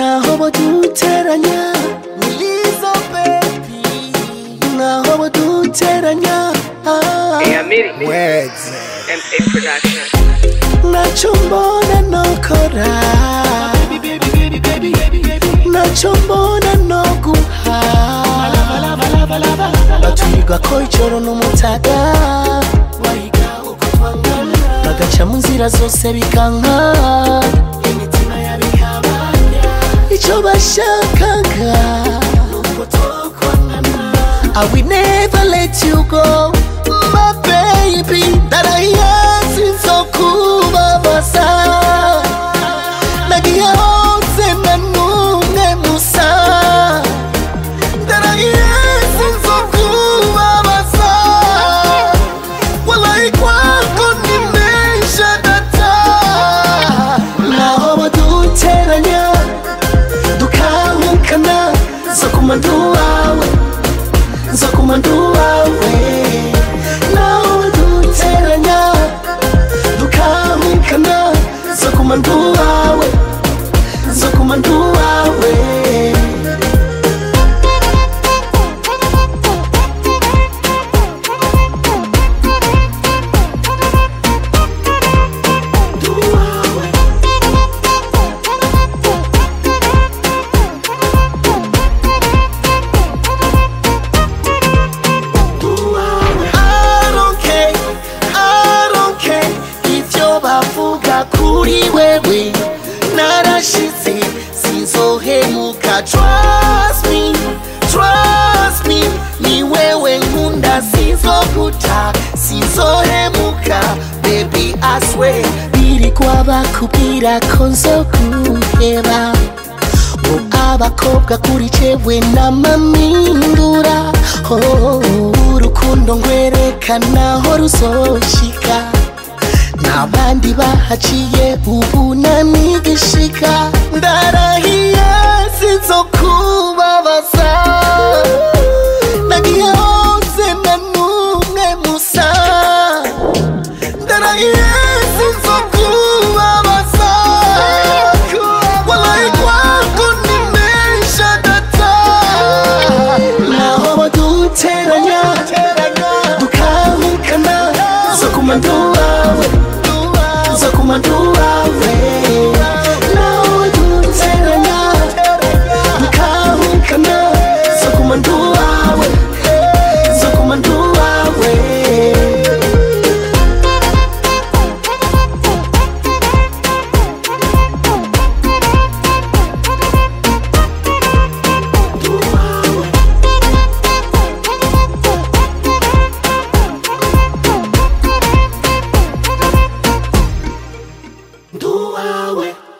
naho baduteranya nilizo baby naho baduteranya ah. Hey, Amiri. Words. MA Production. nacho mbona nokora nacho mbona noguha batwiga ko ijoro n'umutaga bagaca mu nzira zose bikanka icyo bashakaga I will never let you go My baby Ndarahiye sinzokubabaza Nagiye hose na numwe musa Ndarahiye sinzokubabaza Wallahi kwako nimesha data Naho baduteranya Dukahukana Zokuma nduwawe nzakuma nduwawe nawe duteranya dukahukana nzakuma nduwawe nzakuma nduwawe Nduwawe. I don't care, I don't care Ivyo bavuga kuri wewe Narashitse sinzohemuka Trust me, trust me Ni wewe nkunda sinzoguta Sinzohemuka Baby I swear Birirwa bakubwira ko nzoguheba ngo abakobwa kuri jewe n'amamindura oh, urukundo ngwerekana aho ruzoshika n'abandi bahaciye ubu namigishika ndarahiye sinzokubabaza nagiye hose na numwe musa ndarahiye sinzokubabaza wallahi kwako nimesha data naho baduteranya dukahukana zokuma nduwawe zokuma nduwawe naho baduteranya dukahukana zokuma nduwawe zokuma nduwawe nduwawe